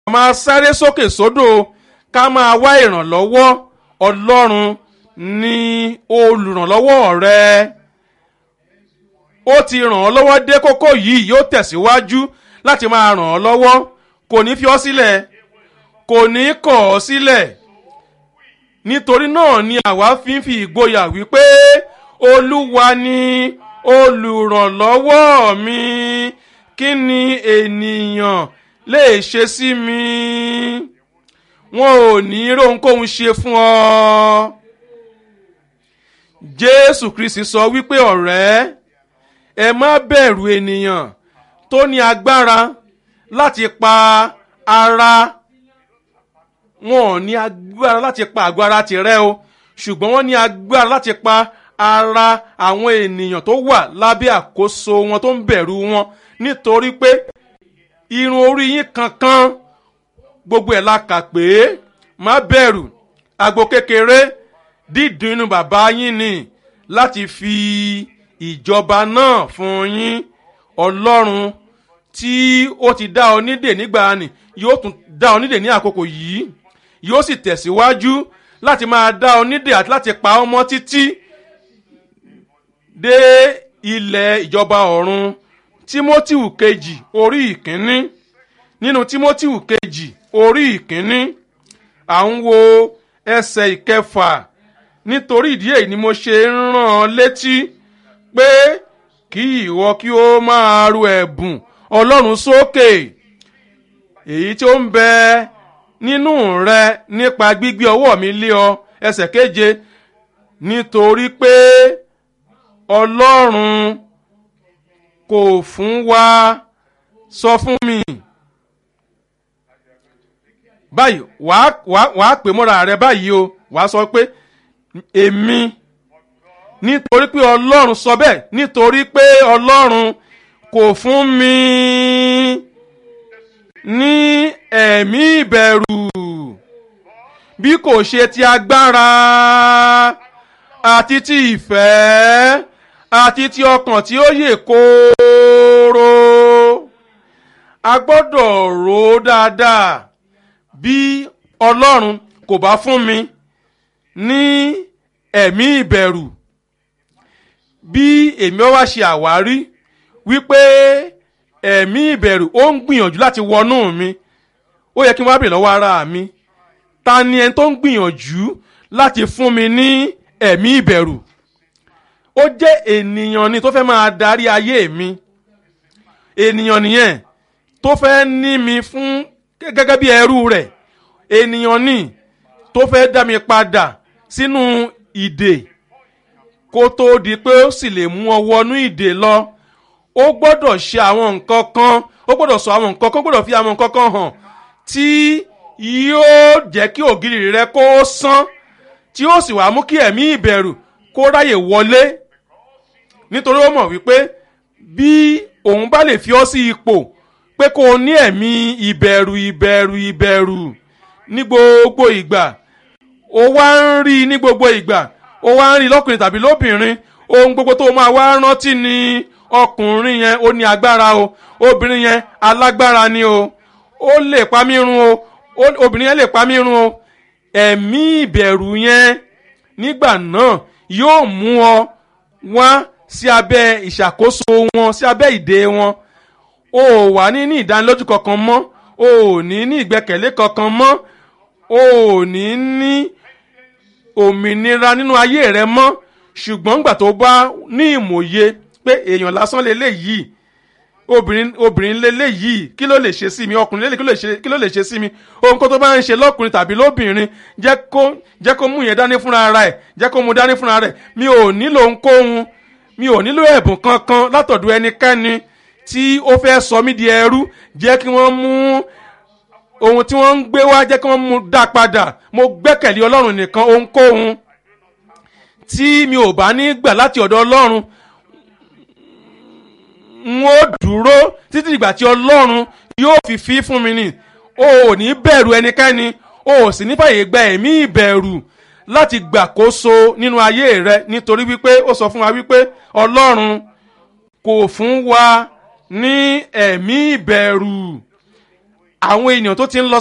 máa sáré sókè sódò ká máa wá ìrànlọ́wọ́ ọlọ́run ní olùrànlọ́wọ́ rẹ ó ti ràn ọ́ lọ́wọ́ dé kókó yìí yóò tẹ̀síwájú láti máa ràn ọ́ lọ́wọ́ kò ní fi ọ́ sílẹ̀ kò ní kọ̀ ọ́ sílẹ̀ nítorí náà ni àwa fi ń fi ìgboyà wípé olúwa ni olùrànlọ́wọ́ mi kí ni ènìyàn lè ṣe sí mi wọn ò ní rohunkóhun ṣe fún ọ jésù kristi sọ wípé ọ̀rẹ́ ẹ má bẹ̀rù ènìyàn tó ní agbára láti pa ara wọn ò ní agbára láti pa àgọ́ ara tìrẹ o ṣùgbọ́n wọ́n ní agbára láti pa ara àwọn ènìyàn tó wà lábẹ́ àkóso wọn tó ń bẹ̀rù wọn nítorí pé irun orí yín kankan gbogbo ẹ̀ la kà pé má bẹ̀rù àgbo kékeré dídùn inú bàbá yín ni láti fi ìjọba náà fún yín ọlọ́run tí ó ti dá ọ nídè nígbà ni yóò tún dá ọ nídè ní àkókò yìí yóò sì tẹ̀síwájú láti máa dá ọ nídè àti láti pa ọmọ títí dé ilẹ̀ ìjọba ọ̀run tímótíù kejì orí ìkíní nínú tímótíù kejì orí ìkíní à ń wo ẹsẹ̀ ìkẹfà nítorí ìdí èyí ni mo ṣe ń rán ọ létí pé kí ìwọ kí ó máa ru ẹ̀bùn ọlọ́run sókè èyí tí ó ń bẹ nínú rẹ nípa gbígbé ọwọ́ mi lé ọ ẹsẹ̀ keje nítorí pé ọlọ́run kò fún wa sọ fún mi báyìí wàá wàá wàá pè mọ́ra rẹ báyìí o wàá sọ pé èmi nítorí pé ọlọ́run sọ bẹ́ẹ̀ nítorí pé ọlọ́run kò fún mi ní ẹ̀mí ìbẹ̀rù bí kò ṣe ti agbára àti ti ìfẹ́ àti ti ọkàn tí ó yè kooro a gbọ́dọ̀ rò ó dáadáa bí ọlọ́run kò bá fún mi ní ẹ̀mí ìbẹ̀rù bí èmi wá ṣe àwárí wípé ẹ̀mí ìbẹ̀rù ó ń gbìyànjú láti wọnú mi ó yẹ kí n wá bèèrè lọ́wọ́ ara mi ta ni ẹni tó ń gbìyànjú láti fún mi ní ẹ̀mí ìbẹ̀rù ó jẹ́ ènìyàn ni tó fẹ́ máa darí ayé mi ènìyàn nìyẹn tó fẹ́ ní mi fún gẹ́gẹ́ bí ẹrú rẹ̀ ènìyàn ni tó fẹ́ dá mi padà sínú ìdè kó tó di pé ó sì lè mú ọ wọnú ìdè lọ ó gbọ́dọ̀ ṣe àwọn nǹkan kan ó gbọ́dọ̀ sọ àwọn nǹkan kan ó gbọ́dọ̀ fi àwọn nǹkan kan hàn tí yóò jẹ́ kí ògiri rẹ kó sán tí ó sì wá mú kí ẹ̀mí ìbẹ̀rù kó ráyè wọlé nítorí ó mọ̀ wípé bí òun bá lè fi ọ́ sí ipò pé kó o ní ẹ̀mí ìbẹ̀rù ìbẹ̀rù ìbẹ̀rù ní gbogbo ìgbà ó wá ń rí ní gbogbo ìgbà ó wá ń rí lọ́kùnrin tàbí lóbìnrin ohun gbogbo tó máa wá rántí ni ọkùnrin yẹn ó ní agbára o obìnrin yẹn alágbára ni o ó lè pa mí run o obìnrin yẹn lè pa mí run o ẹ̀mí ìbẹ̀rù yẹn nígbà náà yóò mú ọ wá sí abẹ́ ìṣàkóso wọn sí abẹ́ ìdè wọn o ò wà ní ní ìdánilójú kankan mọ́ o ò ní ní ìgbẹ́kẹ̀lé kankan mọ́ o ò ní ní òmìnira nínú ayé rẹ mọ́ ṣùgbọ́n nígbà tó bá ní ìmòye pé èèyàn lásán lélẹ́yìí obìnrin obìnrin lélẹ́yìí kí ló lè ṣe sí mi ọkùnrin lélẹ́yìí kí ló lè ṣe sí mi ohun kó tó bá ń ṣe lọ́kùnrin tàbí lóbìnrin jẹ́ kó jẹ́ kó mú yẹn dání fúnra ara ẹ̀ jẹ́ kó mú dání fúnra rẹ̀ mi ò nílò ohunkóhun mi ò nílò ẹ̀bùn kankan látọ̀dọ̀ ẹnikẹ́ni tí ó fẹ́ sọ mí di ẹrú jẹ́ kí wọ́n mú ohun tí wọ́n ń gbé wá jẹ́ kí wọ́n mú dá padà mo gbẹ́kẹ̀lé ọlọ́run nìkan ohunkóhun tí mi ò bá ní gbà láti ọ̀dọ̀ ọlọ́run n ó dúró títí ìgbà tí ọlọ́run yóò fi fi fún mi ni o ò ní bẹ̀rù ẹnikẹ́ni o ò sì ní fàyè gba ẹ̀mí ìbẹ̀rù láti gbàkóso nínú ayé rẹ nítorí wípé ó sọ fún wa wípé ọlọ́run kò fún wa ní ẹ̀mí ìbẹ̀rù àwọn ènìyàn tó ti ń lọ